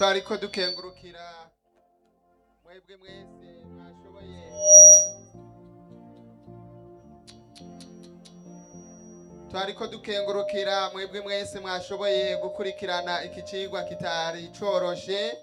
twariko dukengurukira mwebwe mwese mwashoboye twariko dukengurukira mwebwe mwese mwashoboye gukurikirana iki cigwa kitari coroshe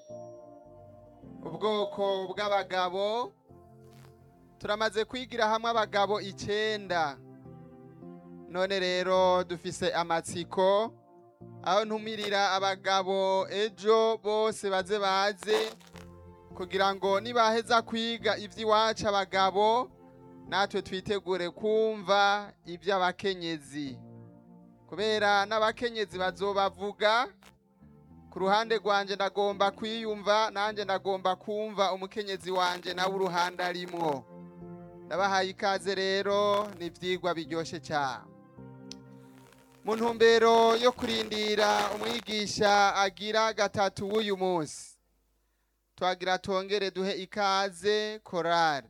ubwoko bw'abagabo turamaze kwigira hamwe abagabo icenda none rero dufise amatsiko aho ntumirira abagabo ejo bose baze baze kugira ngo nibaheza kwiga ivy'iwacu abagabo natwe twitegure kumva ivy'abakenyezi kubera n'abakenyezi bazobavuga ku ruhande rwanje ndagomba kwiyumva nanje ndagomba kumva umukenyezi wanje nawe uruhande arimwo ndabahaye ikaze rero ni ivyigwa biryoshe cyane mu ntumbero yo kurindira umwigisha agira gatatu w'uyu munsi twagira tongere duhe ikaze korari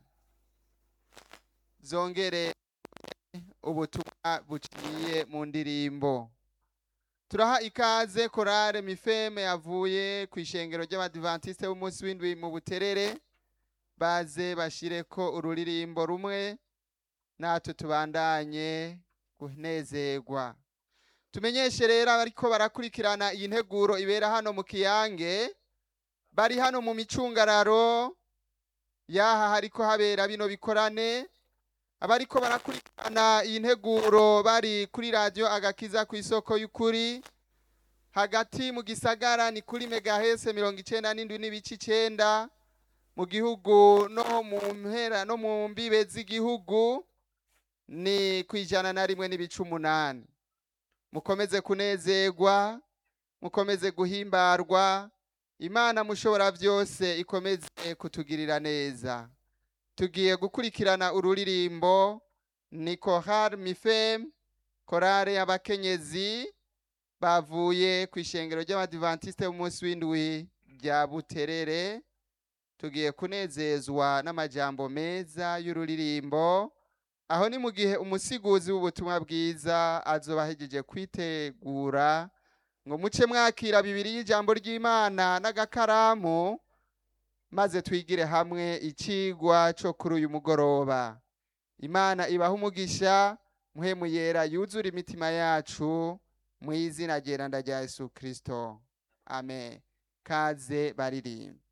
zongere ubutumwa buciye mu ndirimbo turaha ikaze korare mifeme yavuye ku ishengero ry'abadivantisite b'umunsi w'indwi mu buterere baze bashireko ururirimbo rumwe natwe tubandanye kunezerwa tumenyeshe rero abariko barakurikirana iyi nteguro ibera hano mu kiyange bari hano mu micungararo yaha hariko habera bino bikorane abariko barakurikirana iyi nteguro bari kuri radiyo agakiza ku isoko y'ukuri hagati mu gisagara ni kuri megahese mirongo icenda n'indwi n'ibice icenda mu gihugu no mu mpera no mu mbibe z'igihugu ni ku ijana na rimwe n'ibice umunani mukomeze kunezerwa mukomeze guhimbarwa imana mushobora byose ikomeze kutugirira neza tugiye gukurikirana ururirimbo ni kohar mifem korale y'abakenyezi bavuye ku ishengero ry'abadivantisite b'umunsi w'indwi rya buterere tugiye kunezezwa n'amajambo meza y'ururirimbo aho ni mu gihe umusiguzi w'ubutumwa bwiza azoba ahejeje kwitegura ngo muce mwakira bibiri y'ijambo ry'imana n'agakaramu maze twigire hamwe icigwa co kuri uyu mugoroba imana ibaha umugisha muhemu yera yuzura imitima yacu mu izina ryeranda rya yesu kristo amen kaze baririmba